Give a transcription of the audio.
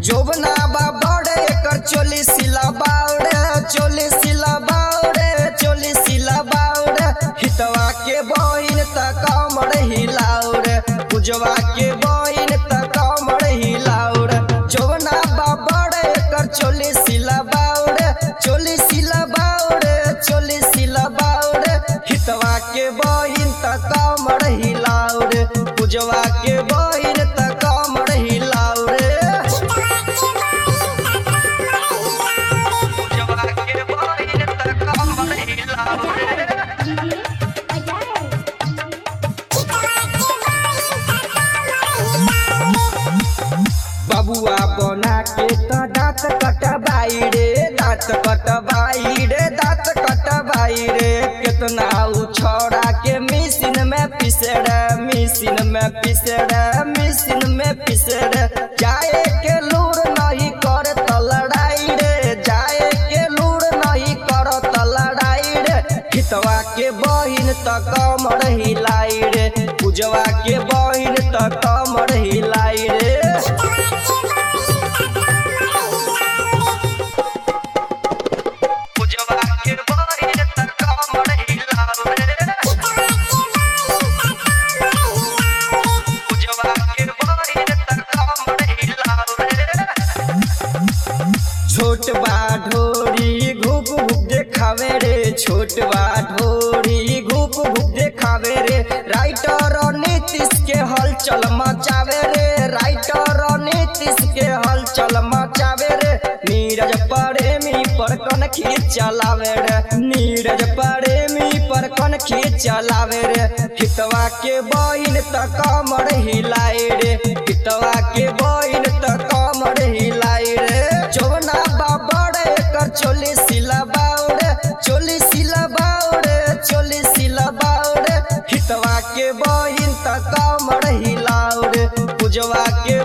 जोबना बा बड़े एकर चोली सिला बाउरे चोली सिला बाउरे चोली सिला बाउरे हितवा के बहिन त कमर हिलाउरे पूजवा के बहिन त कमर हिलाउरे जोबना बा बड़े एकर चोली सिला बाउरे चोली सिला बाउरे चोली सिला बाउरे हितवा के बहिन त कमर हिलाउरे पूजवा के बहिन त कमर हिलाउरे पूजवा के बहिन त कमर हिलाउरे बबुआ बना के त दाँत कटबाई रे दाँत कटबाई रे दाँत कटबाई रे कितना उ छौड़ा के मिशन में पिसे रे मिशन में पिसे रे मिशन में पिसे रे जाए के लूर नहीं कर त लड़ाई रे जाए के लूर नहीं कर त लड़ाई रे हितवा के बहिन त कमर हिलाई रे पूजवा के बहिन त कमर हिलाई रे पूजवा के बहिन त कमर हिलाउरे पूजवा के बहिन त कमर हिलाउरे छोट बा ढोरी घूप घूप देखावे रे छोट बा ढोरी घूप घूप देखावे रे राइटर नीतीश के हलचल मचावे रे राइटर नीतीश के हलचल मचावे रे नीरज प्रेमी पर कन चलावे रे नीरज प्रेमी पर कन चलावे रे हितवा के बहिन त कमर हिलाई रे हितवा के बहिन त कमर हिलाई रे चौना बाबड़ एकर चोली सिला बाउरे चोली सिला बाउरे चोली सिला बाउरे हितवा के बहिन त कमर हिलाउरे पूजवा के